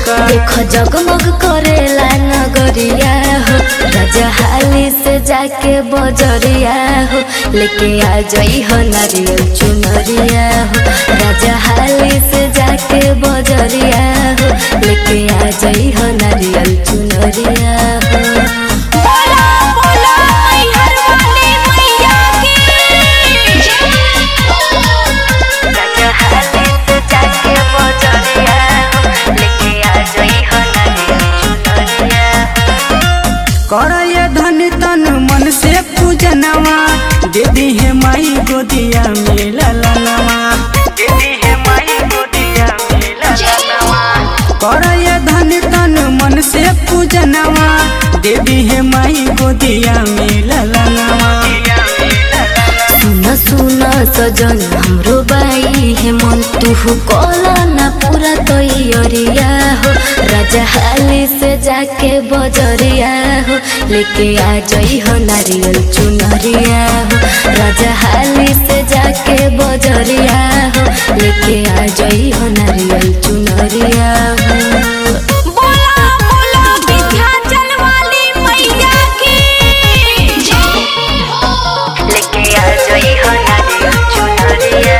का देखो जगमग करेला नगरिया हो राजा हाली से जाके बजरिया हो लेके आ जाई हो नारियल चुनरिया हो राजा हाली से जाके बजरिया हो लेके आ जाई हो नारियल चुनरिया हो बोला बोला मैहर वाली मैया की राजा हाली से जाके बजरिया हो लेके आ जाई हो नारियल चुनरिया कर ये धन तन मन से पूजनवा दे दी है माई गोदिया में ललनवा दे दी है माई गोदिया में ललनवा कर ये धन तन मन से पूजनवा दे दी है माई गोदिया में ललनवा सुन सुन सजन हाम्रो बाई हे मन तुहु कला ना पूरा तैयारिया हो राजा हाली से जाके बजरिया हो लेके आ जाई हो नारियल चुनरिया हो राजा हाली से जाके बजरिया हो लेके आ जाई हो नारियल चुनरिया हो बोला बोला विंध्याचल वाली मैया की लेके आ जाई हो नारियल चुनरिया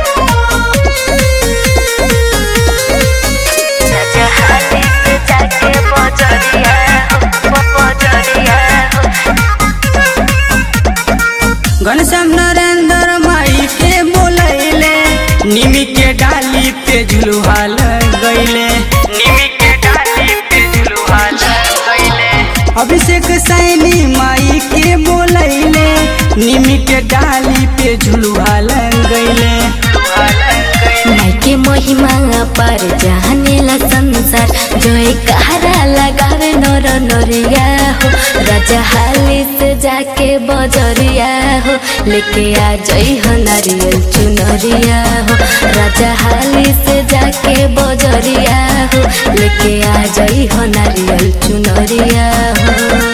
राजा हाली से जाके बजरिया हो बजरिया हो घनश्याम नरेंद्र माई के बोलैले निमी के डाली पे झुलुहा गईले निमी के डाली पे झुलुहा गईले अभिषेक सैनी माई के बोलैले निमी के डाली पे झुलुहा गईले माइके महिमा पर जानेला संसार जोए कहारा लगावे नर नरिया हो राजा हाली से जाके बजरिया हो लेके आ जाई हो नारियल चुनरिया हो राजा हाली से जाके बजरिया हो लेके आ जाई हो नारियल चुनरिया हो